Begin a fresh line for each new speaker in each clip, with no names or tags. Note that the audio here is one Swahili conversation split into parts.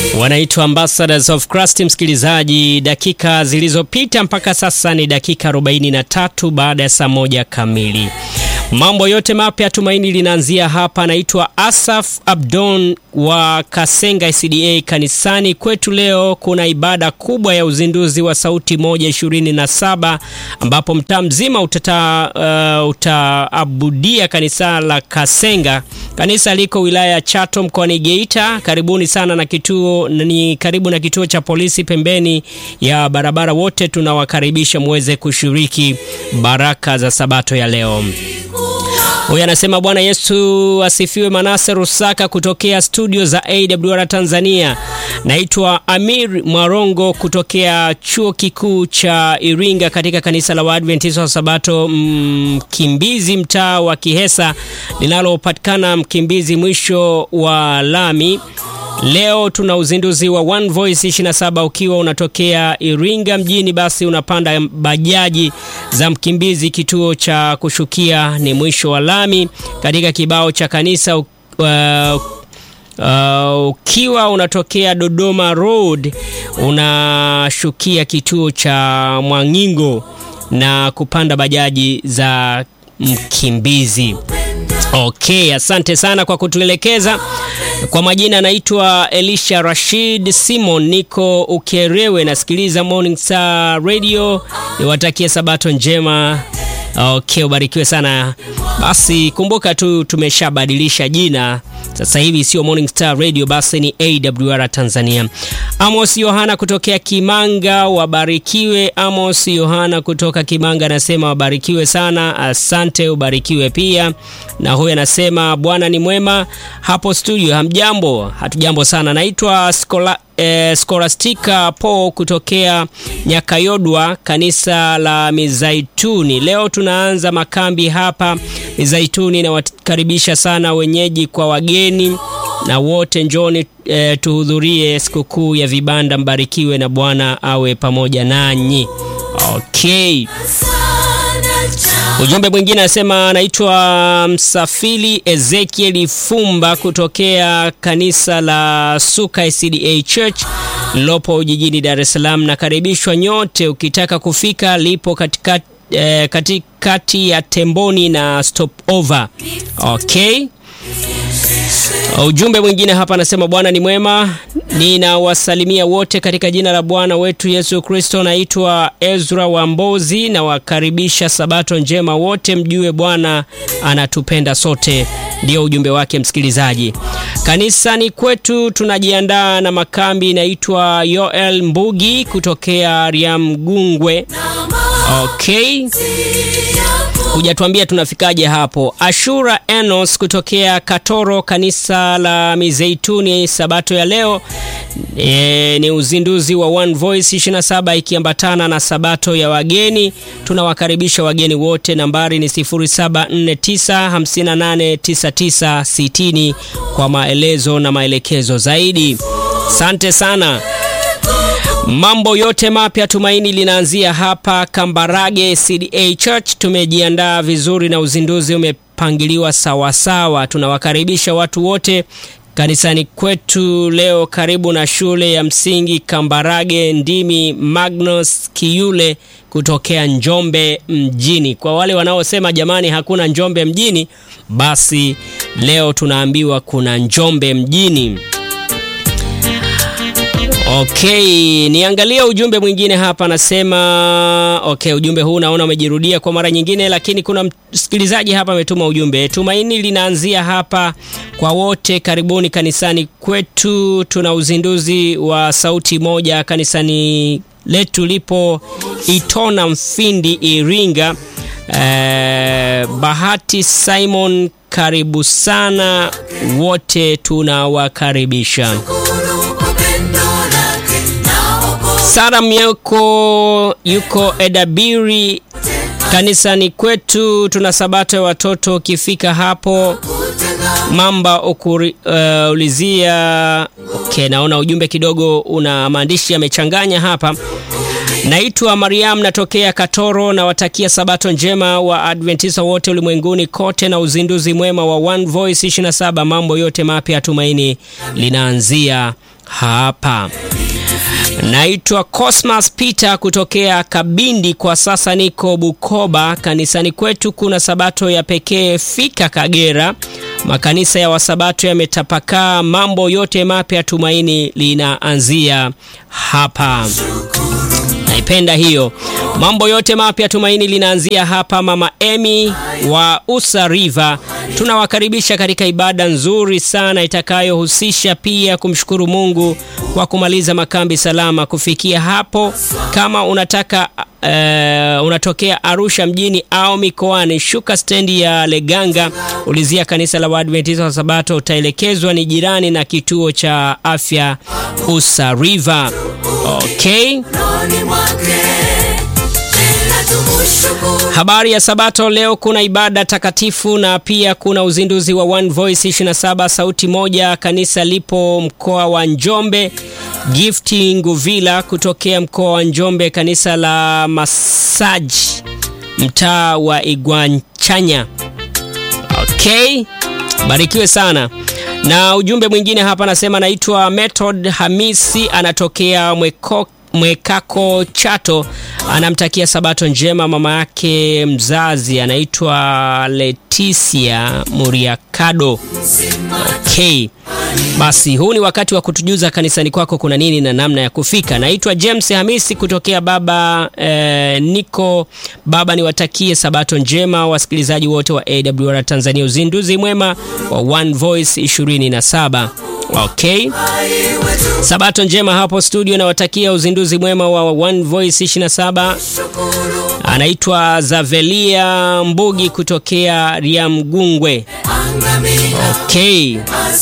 wanaitwa Ambassadors of Christ. Msikilizaji, dakika zilizopita mpaka sasa ni dakika 43 baada ya saa moja kamili. Mambo yote mapya Tumaini linaanzia hapa. Naitwa Asaf Abdon wa Kasenga SDA kanisani kwetu. Leo kuna ibada kubwa ya uzinduzi wa Sauti moja ishirini na saba ambapo mtaa mzima utata, uh, utaabudia kanisa la Kasenga. Kanisa liko wilaya ya Chato mkoani Geita. Karibuni sana na kituo ni karibu na kituo cha polisi pembeni ya barabara. Wote tunawakaribisha muweze kushiriki baraka za Sabato ya leo. Huyu anasema Bwana Yesu asifiwe. Manase Rusaka kutokea studio za AWR Tanzania. Naitwa Amir Mwarongo kutokea chuo kikuu cha Iringa katika kanisa la Waadventista wa Sabato Mkimbizi, mtaa wa Kihesa linalopatikana Mkimbizi mwisho wa lami. Leo tuna uzinduzi wa One Voice 27. Ukiwa unatokea Iringa mjini, basi unapanda bajaji za Mkimbizi, kituo cha kushukia ni mwisho wa lami katika kibao cha kanisa. Uh, uh, ukiwa unatokea Dodoma Road unashukia kituo cha Mwangingo na kupanda bajaji za Mkimbizi. Okay, asante sana kwa kutuelekeza. Kwa majina anaitwa Elisha Rashid Simon, niko Ukerewe, nasikiliza Morning Star Radio. Niwatakie sabato njema. Okay, ubarikiwe sana. Basi kumbuka tu tumeshabadilisha jina sasa hivi sio Morning Star Radio, basi ni AWR Tanzania. Amos Yohana kutokea Kimanga, wabarikiwe. Amos Yohana kutoka Kimanga anasema wabarikiwe sana, asante, ubarikiwe pia. Na huyu anasema Bwana ni mwema hapo studio. Hamjambo? Hatujambo sana. Naitwa Skola Eh, Skolastika Po kutokea Nyakayodwa, kanisa la Mizaituni. Leo tunaanza makambi hapa Mizaituni, na wakaribisha sana wenyeji kwa wageni na wote, njoni eh, tuhudhurie sikukuu ya vibanda. Mbarikiwe na Bwana awe pamoja nanyi. Okay. Ujumbe mwingine anasema anaitwa Msafiri Ezekiel Fumba kutokea kanisa la Suka SDA Church lilopo jijini Dar es Salaam. Nakaribishwa nyote, ukitaka kufika lipo katikati eh, katikati ya Temboni na Stopover. Okay. Ujumbe mwingine hapa anasema Bwana ni mwema, ninawasalimia wote katika jina la Bwana wetu Yesu Kristo. Naitwa Ezra Wambozi, nawakaribisha sabato njema wote, mjue Bwana anatupenda sote. Ndio ujumbe wake msikilizaji. Kanisani kwetu tunajiandaa na makambi, inaitwa Yoel Mbugi kutokea Riamgungwe. Okay. Hujatuambia tunafikaje hapo. Ashura Enos kutokea Katoro, kanisa la Mizeituni. Sabato ya leo e, ni uzinduzi wa One Voice 27 ikiambatana na sabato ya wageni. Tunawakaribisha wageni wote. Nambari ni 0749589960 kwa maelezo na maelekezo zaidi. Asante sana. Mambo yote mapya Tumaini linaanzia hapa Kambarage CDA Church. Tumejiandaa vizuri na uzinduzi umepangiliwa sawasawa. Tunawakaribisha watu wote kanisani kwetu leo, karibu na shule ya msingi Kambarage Ndimi Magnus Kiyule kutokea Njombe mjini. Kwa wale wanaosema jamani, hakuna Njombe mjini, basi leo tunaambiwa kuna Njombe mjini. Okay, niangalia ujumbe mwingine hapa anasema, okay, ujumbe huu naona umejirudia kwa mara nyingine, lakini kuna msikilizaji hapa ametuma ujumbe. Tumaini linaanzia hapa kwa wote, karibuni kanisani kwetu. Tuna uzinduzi wa sauti moja kanisani letu lipo Itona Mfindi, Iringa. Eh, Bahati Simon, karibu sana wote, tunawakaribisha. Sara Myeko yuko Edabiri kanisani kwetu, tuna sabato ya watoto. Ukifika hapo mamba ukuri, uh, ulizia. Okay, naona ujumbe kidogo una maandishi yamechanganya hapa. Naitwa Mariam, natokea Katoro, nawatakia sabato njema wa Adventista wote ulimwenguni kote na uzinduzi mwema wa One Voice 27. Mambo yote mapya Tumaini linaanzia hapa. Naitwa Cosmas Peter kutokea Kabindi, kwa sasa niko Bukoba. Kanisani kwetu kuna sabato ya pekee fika Kagera. Makanisa ya wasabato yametapakaa, mambo yote mapya, tumaini linaanzia hapa. Naipenda hiyo, mambo yote mapya, tumaini linaanzia hapa. Mama Emi wa Usa River, tunawakaribisha katika ibada nzuri sana itakayohusisha pia kumshukuru Mungu kwa kumaliza makambi salama. Kufikia hapo, kama unataka Uh, unatokea Arusha mjini au mikoani, shuka stendi ya Leganga, ulizia kanisa la Waadventista wa Sabato, utaelekezwa ni jirani na kituo cha afya Usa River. Okay. Habari ya Sabato leo, kuna ibada takatifu na pia kuna uzinduzi wa One Voice 27 sauti moja. Kanisa lipo mkoa wa Njombe. Gifti Nguvila kutokea mkoa wa Njombe, kanisa la Masaji mtaa wa Igwanchanya. Okay, barikiwe sana. Na ujumbe mwingine hapa anasema, naitwa Method Hamisi, anatokea Mweko Mwekako Chato, anamtakia sabato njema mama yake mzazi anaitwa Leticia Muriakado. Okay, basi huu ni wakati wa kutujuza kanisani kwako kuna nini na namna ya kufika. Naitwa James Hamisi kutokea baba eh, niko baba, niwatakie sabato njema wasikilizaji wote wa AWR Tanzania, uzinduzi mwema wa One Voice 27. Okay, sabato njema hapo studio, nawatakia uzinduzi mwema wa One Voice 27. Anaitwa Zavelia Mbugi kutokea Riamgungwe. Okay.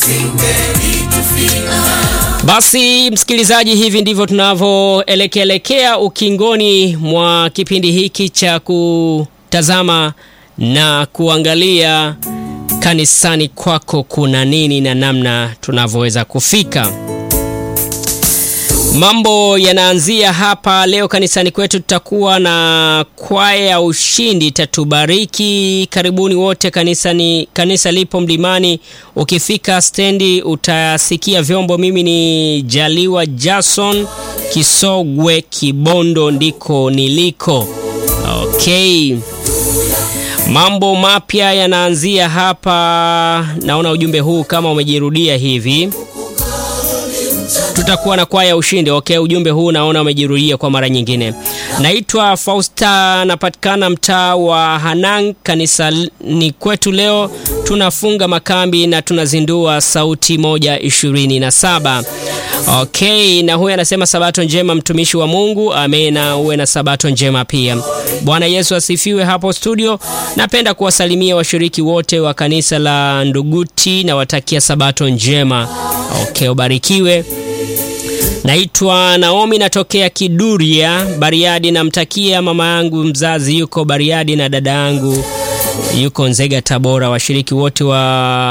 Basi msikilizaji, hivi ndivyo tunavyoelekeelekea ukingoni mwa kipindi hiki cha kutazama na kuangalia kanisani kwako kuna nini na namna tunavyoweza kufika. Mambo yanaanzia hapa leo kanisani kwetu. Tutakuwa na kwaya ya ushindi tatubariki. Karibuni wote kanisani. Kanisa lipo Mlimani, ukifika stendi utasikia vyombo. Mimi ni Jaliwa Jason Kisogwe, Kibondo ndiko niliko. Okay. Mambo mapya yanaanzia hapa. Naona ujumbe huu kama umejirudia hivi tutakuwa na kwaya ushindi. Okay, ujumbe huu naona umejirudia kwa mara nyingine. Naitwa Fausta, napatikana mtaa wa Hanang. Kanisa ni kwetu leo tunafunga makambi na tunazindua sauti moja ishirini na saba. Okay, na huyu anasema sabato njema mtumishi wa Mungu. Amena, uwe na sabato njema pia. Bwana Yesu asifiwe. Hapo studio, napenda kuwasalimia washiriki wote wa kanisa la Nduguti na watakia sabato njema. Okay, ubarikiwe. Naitwa Naomi natokea Kiduria, Bariadi. Namtakia mama yangu mzazi yuko Bariadi na dada yangu yuko Nzega, Tabora. Washiriki wote wa